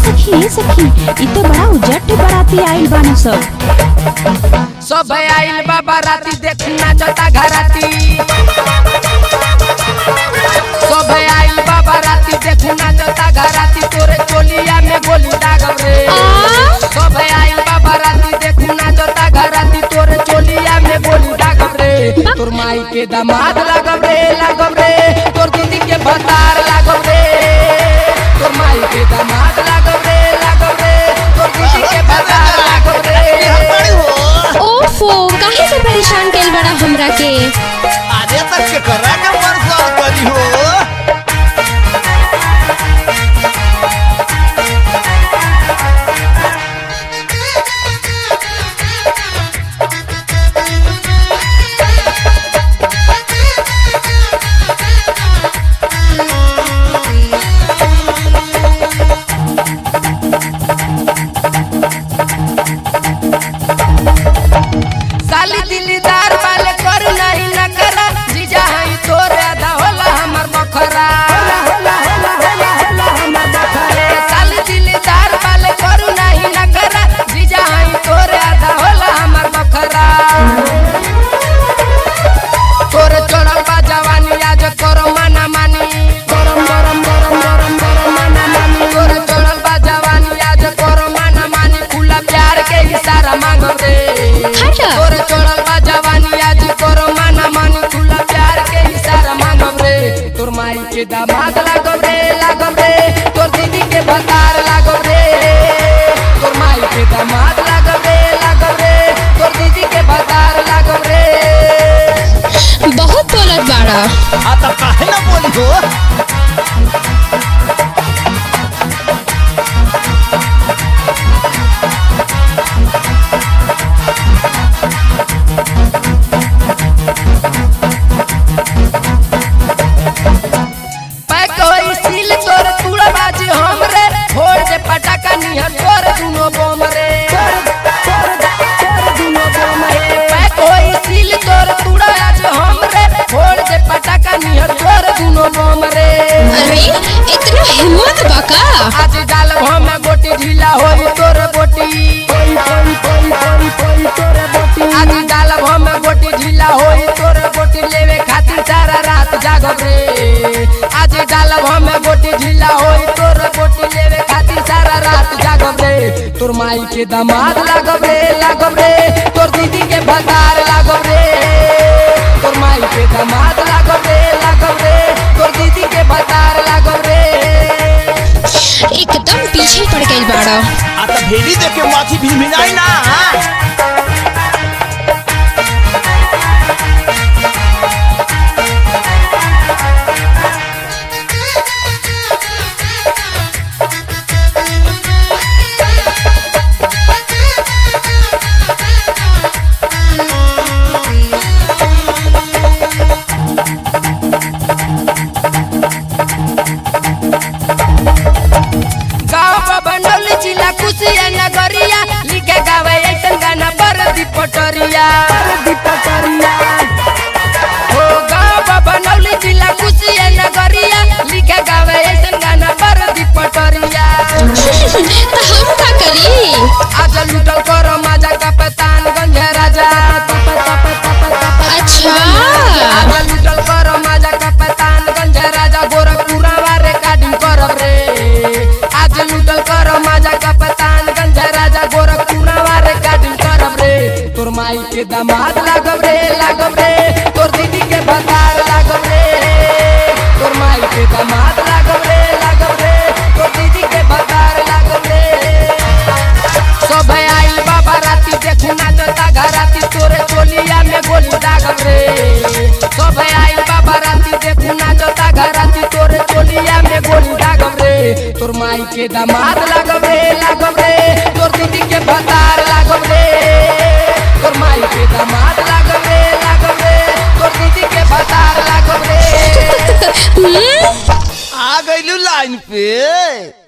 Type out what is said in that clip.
सखी ए सखी इ तो बड़ा उजट बराती आइल बान सब सब आइल बाबा राती देखना जता घराती सब आइल बाबा राती देखना जता घराती तोरे चोलिया में गोली दागब रे सब आइल बाबा राती देखना जता घराती तोरे चोलिया में गोली दागब रे तोर माई के दामाद लागब रे लागब रे तोर दीदी के भतार लागब रे तोर माई के दामाद लागब रे लागब रे तोर दीदी के भतार लागब रे ओफो काहे से परेशान कैल बड़ा हमरा के अरे तक के करा के परेशान करी हो साली दिलदार वाले कर नहीं न करा जीजा हई तोर आधा होला हमर बखरा साली दिलदार वाले कर नहीं न करा जीजा हई तोर आधा होला हमर बखरा तोर चढ़ल बा जवानी आज करो माना मानी गरम गरम गरम गरम गरम माना मानी तोर चढ़ल बा जवानी आज करो माना मानी खुला प्यार के इशारा मांगो रे हटा। तोर चढ़ल बा जवानी आज करो माना मानी खुला प्यार के इशारा मांगब रे तोर माई के दामाद लागब रे लागब रे तोर दीदी के भतार लागब रे तोर माई के दामाद लागब रे लागब रे तोर दीदी के भतार लागब रे बहुत बोलत बाड़ा आ त काहे ना बोली हो पैक होई सील तोर तूड़ा बाजी हमरे छोड़ दे पटाखा निहर तोर दुनो बम रे पैक होई सील तोर तूड़ा आज हमरे छोड़ दे पटाखा निहर तोर दुनो बम रे अरे इतना हिम्मत बा का आज डाल हम गोटी ढीला होई तोर बोटी आज डाल हम गोटी ढीला होई तोर बोटी लेवे खातिर सारा रात जागब रे आज डाल हम गोटी ढीला होई तोर बोटी लेवे खातिर सारा रात जागब रे तोर माई के दामाद लागब रे लागब रे तोर दीदी के भतार लागब रे तोर माई के दामाद लागब रे लागब रे तोर दीदी के भतार लागब रे एकदम पीछे पड़ गइल बाड़ा आ त भेड़ी देख के माथी भी मिलाई ना गाँव बनौली जिला कुशिया नगरिया लिखे गावे ऐसन गाना पर दीपटरिया हो गाँव बनौली जिला कुशिया नगरिया लिखे गावे ऐसन गाना पर दीपटरिया तो हम का करी आज लुटल करो माजा का पतान गंज राजा अच्छा आज लुटल करो माजा का पतान गंज राजा गोरखपुरा वारे काटिंग करब रे आज लुटल करो माजा का पतान गंज राजा गोरखपुरा वारे काटिंग करब रे तोर माई के दामाद लागब रे लागब रे तोर दीदी के भतार लागब रे तोर माई के दामाद लागब रे लागब रे तोर दीदी के भतार लागब रे सब आइल बाबा राती देखना जता घराती तोरे चोलिया में गोली दागब रे सब आइल बाबा राती देखना जता घराती तोरे चोलिया में गोली दागब रे तोर माई के दामाद लागब रे लागब रे तोर दीदी के भतार लागब रे तोर माई के दामाद लागब रे लागब रे तोर दीदी के भतार लागब रे हम्म आ गइलू लाइन पे